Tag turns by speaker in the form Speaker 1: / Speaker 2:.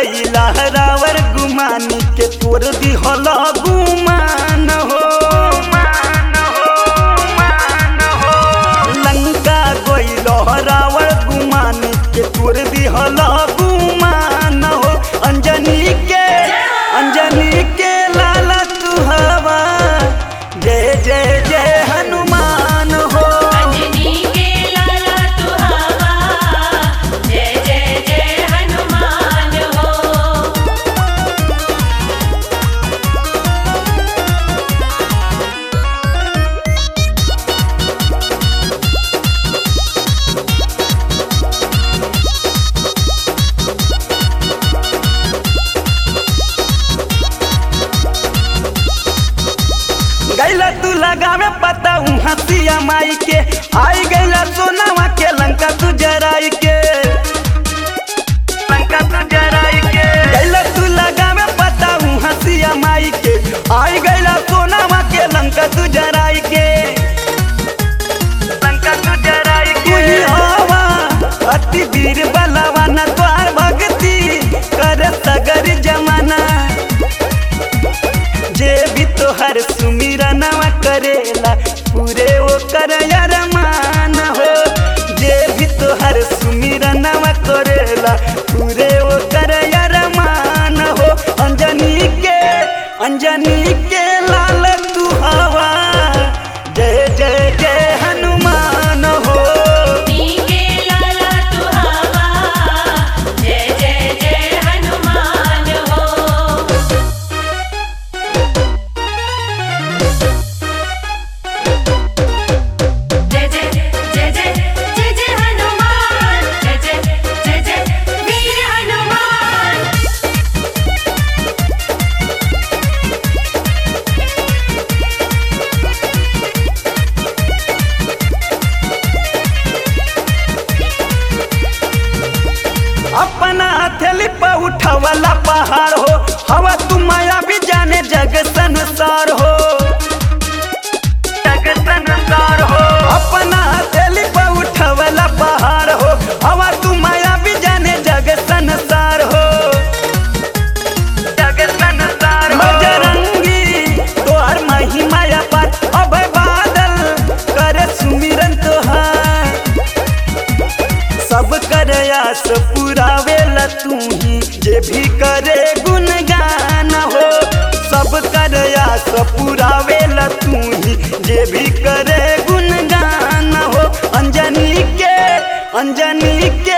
Speaker 1: कैला रावर गुमानी के तोर दिहल गुमान हो लंका गइल रावर गुमानी के तोर दिहल गुमान हो अंजनी के अंजनी के लाला तू हवा जय जय जय हनुमान हो
Speaker 2: अंजनी के लाला तू हवा जय जय जय हनुमान हो
Speaker 1: गैला तू लगावे पता हूँ हंसिया माई के आई गैला सोनावा के लंका तू जराई के लंका तू जराई के गैला तू लगावे पता हूँ हंसिया माई के आई गैला सोनावा के लंका तू जराई के लंका तू जराई के तू ही हवा अति वीर बलवान द्वार भक्ति कर सगर जमाना जे भी तोहर सुमिरनवा करेला पूरे वो कर अरमान हो जे भी तोहर सुमिरनवा करेला पूरे वो कर अरमान हो अंजनी के अंजनी के लाल तू हवा जय जय जय हनुमान हो
Speaker 2: नी के लाला तू हवा जय जय जय हनुमान हो जय जय जय जय जय जय हनुमान जय जय जय जय वीर हनुमान
Speaker 1: अपना हथेली पर उठवला पहाड़ हो हवा तू माया भी जाने जग संसार हो जग संसार हो अपना हथेली पर उठवला पहाड़ हो हवा तू माया भी जाने जग संसार हो जग संसार हो बजरंगी तोहर महिमा पर अभय बादल करे सुमिरन तोहार सब कर आस पुरावेला तू ही जे भी करे गुणगान हो सब कर आस पुरावेला तू ही जे भी करे गुणगान हो अंजनी के अंजनी के